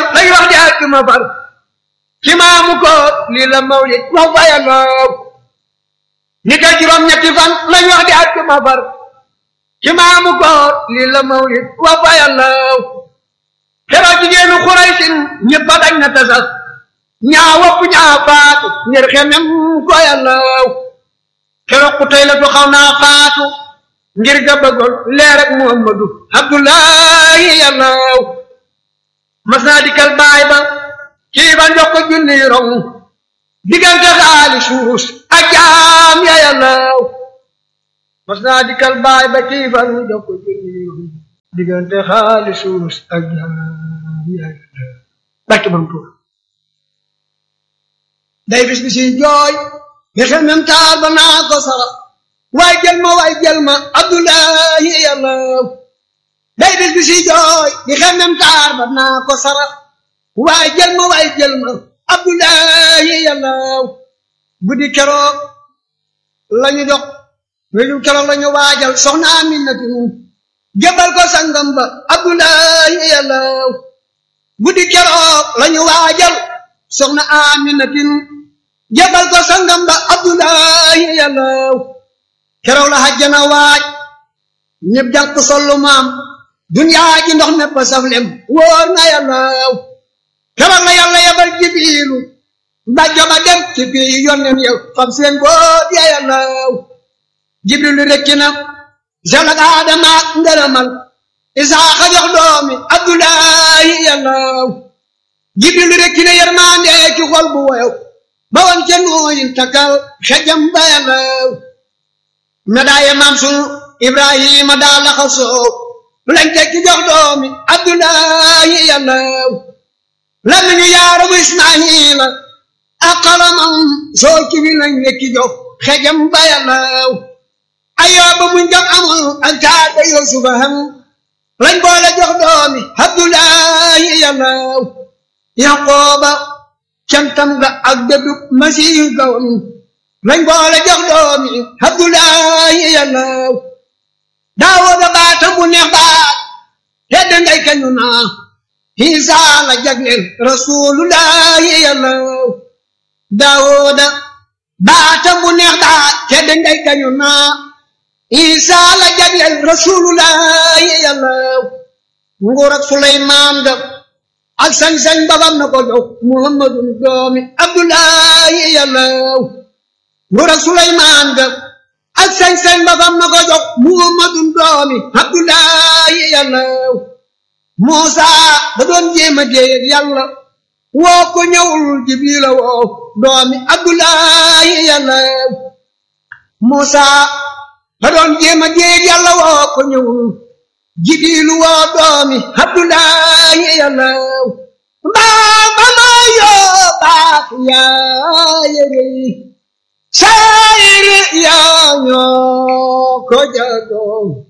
fan lay wax di àjjuma far ci maamu koor lii la mawlid wax fa yàllaw ni ka juróom ñetti fan lañ wax di àjjuma far ci maamu koor lii la mawlid wax fa yàllaw keroog jigéenu xuraysin ñëpp a dañ na tasas ñaa wopp ñaa faatu ngir xemem ko yàllaw keroog ku tey la du xaw naa faatu ngir ga bëggoon leer ak muhammadu abdullahi yàllaw mas naa dikkal baay ba kii ba njox ko junni rong diggante xaali suus ak jaam ya yàllaw mas naa dikkal baay ba kii ba njox ko junni rong diggante xaali suus ak jaam ya yàllaw barke bam tuur day bis bi si jooy nga xel mem taar ba naa ko sara waay jël ma waay jël ma abdullahi yàllaw day bis bi si jooy di xel mem taar ba naa ko sara waay jël ma waay jël ma abdullahi yàllaw guddi keroog lañu dox welu keroog lañu waajal soxna aminatu jëbal ko sangam ba abdullahi yàllaw guddi keroog lañu waajal soxna aminatin jabal ko sangam ba abdullahi yàllaw keroog la hajjana waaj ñëpp jàpp sollu maam duniyaa ji ndox nepp saf lem wóor na yàllaw keroog la yàlla yabal jibiilu mbàjjo ba dem ci bii yonnen yow fam seen boot ya yàllaw jibrilu rekki na zelak aadama ak ngërëmal isaaxa jox doomi abdullahi yàllaw jibrilu rekki na yërmande ci xol bu woyow ba woon ca nooyin takkal xejam ba yàllaw medaaye maam sunu ibrahima daa laxa soow lañ tekki jox doomi abdullahi yàllaw lamiñu yaarabu ismaila ak xalamam soo kibi lañ lekki jox xejam ba yàllaw ayooba muñ jox amul ak taata yusufa ham lañ boole jox doomi abdullahi yàllaw yaqooba cantam ga ak dëddu masiih gawam lañ boole jox doomi abdullahi yàllaw daawooda baatam bu neex baat tedd ngay kañu naa hiisaa la jagleel rasulullahi yàllaw daawooda baatam bu neex baat tedd ngay kañu naa hiisaa la jagleel rasulullahi yàllaw nguur ak suleymaan ga ak sañ-sañ babam na ko jox muhammadun doomi abdullahi yàllaw nguur ak suleymaan ga ak sañ-sañ babam na ko jox muhammadun doomi abdullahi yàllaw muusa da doon jéema déeyeg yàlla woo ko ñëwul jibrila woo doomi abdullahi yàllaw muusa da doon jéema déeyeg yàlla woo ko ñëwul jibilu woo doomi abdullahi yàllaw mbaa ba ma yoo baax yaa yëgey saayir yaa ñoo ko jagoo